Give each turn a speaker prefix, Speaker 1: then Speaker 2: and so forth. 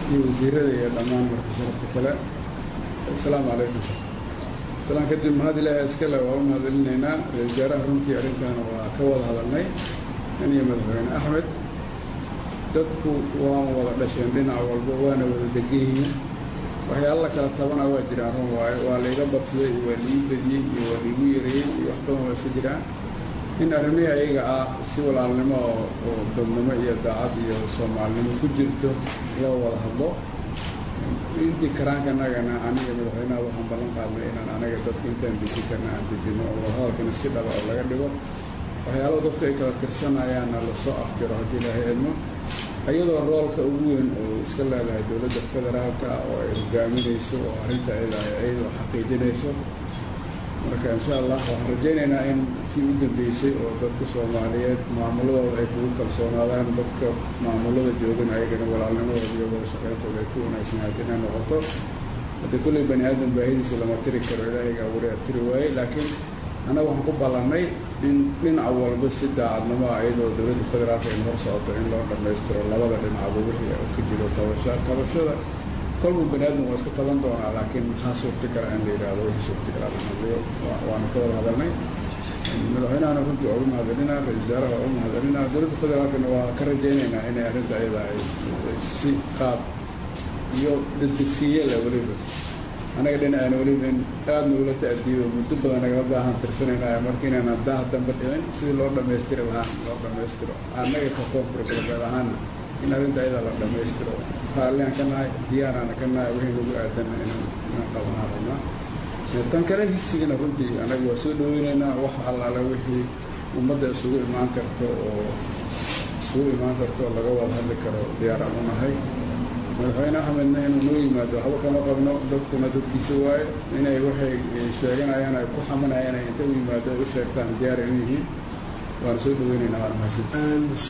Speaker 1: iyo wasiirada iyo dhammaan marka sharafta kale asalaamu calaykum salaan kadib mahad ilaahay iskale waa u mahadcelinaynaa ra-isul wasaaraha runtii arrintaana waa ka wada hadalnay in iyo madaxweyne axmed dadku waan wada dhasheen dhinac walba waana wada degan yihiin waxyaala la kala tabana waa jiraan run waayo waa layga badsaday iyo waa liii bediyey iyo waa liigu yareeyey iyo wax badan waa iska jiraan in arrimihii ayaga ah si walaalnimo oo oo dadnimo iyo daacad iyo soomaalinimo ku jirto loo wada hadlo intii karaanka anagana aniga madaxweynaha waxaan ballan qaadnay inaan anaga dadka intaan deji karna aan dejino oo wadahadalkana si dhaba oo laga dhigo waxyaalaha dadku ay kala tirsanayaanna lasoo afjiro haddii ilaahay idmo iyadoo roolka ugu weyn oo iska leedahay dowladda federaalka oo ay hogaaminayso oo arrinta ayada iyadoo xaqiijinayso marka insha allah waxaan rajaynaynaa in tii u dambeysay oo dadka soomaaliyeed maamuladooda ay kugu kalsoonaadaan dadka maamulada joogan ayagana walaalnimadooda iyo wada shaqeyntooda ay ku wanaagsanaato inay noqoto haddii kulley bani aadam baahidiisa lama tiri karo ilaahiga abuuray a tiri waaye laakiin annaga waxaan ku ballannay in dhinac walba si daacadnimo ah iyadoo dowladda federaalka in hor socoto in loo dhammaystiro labada dhinacba wixii ka jiro tabasha tabashada kolba bani aadam waa iska taban doonaa laakiin maxaa suurta kala in la yidhaahdo wixii suurta kala la hadliyo waana ka wada hadalnay madaxweynahana runtii waa ugu mahadcelinaa ra-isul wasaaraha waa ugu mahadcelinaa dowladda federaalkana waa ka rajaynaynaa inay arrinta ayada ay si qaab iyo degdegsiiye leh weliba annaga dhinacana weliba in aada nagula ta'diyo muddo badan nagala baahan tirsanayna marka inaan haddaa dambe dhicin sidii loo dhammaystiri lahaan loo dhammaystiro annaga ka koonfur galbeed ahaana in arrinta ayada la dhammaystiro raalliaan ka nahay diyaaraana ka nahay wixii nagu aadanna inaan inaan qabanaa rabnaa tan kale higsigana runtii annaga waa soo dhaweynaynaa wax allaale wixii ummadda isugu imaan karto oo isugu imaan karto oo laga wada hadli karo diyaaraan u nahay madaxweyne axmedna inuu noo yimaado waxba kama qabno dadkuna dadkiisa waaye inay waxay sheeganayaan ay ku xamanayaan ay inta u yimaado ay u sheegtaan diyaar ay u yihiin waana soo dhaweynaynaa waana mahadsan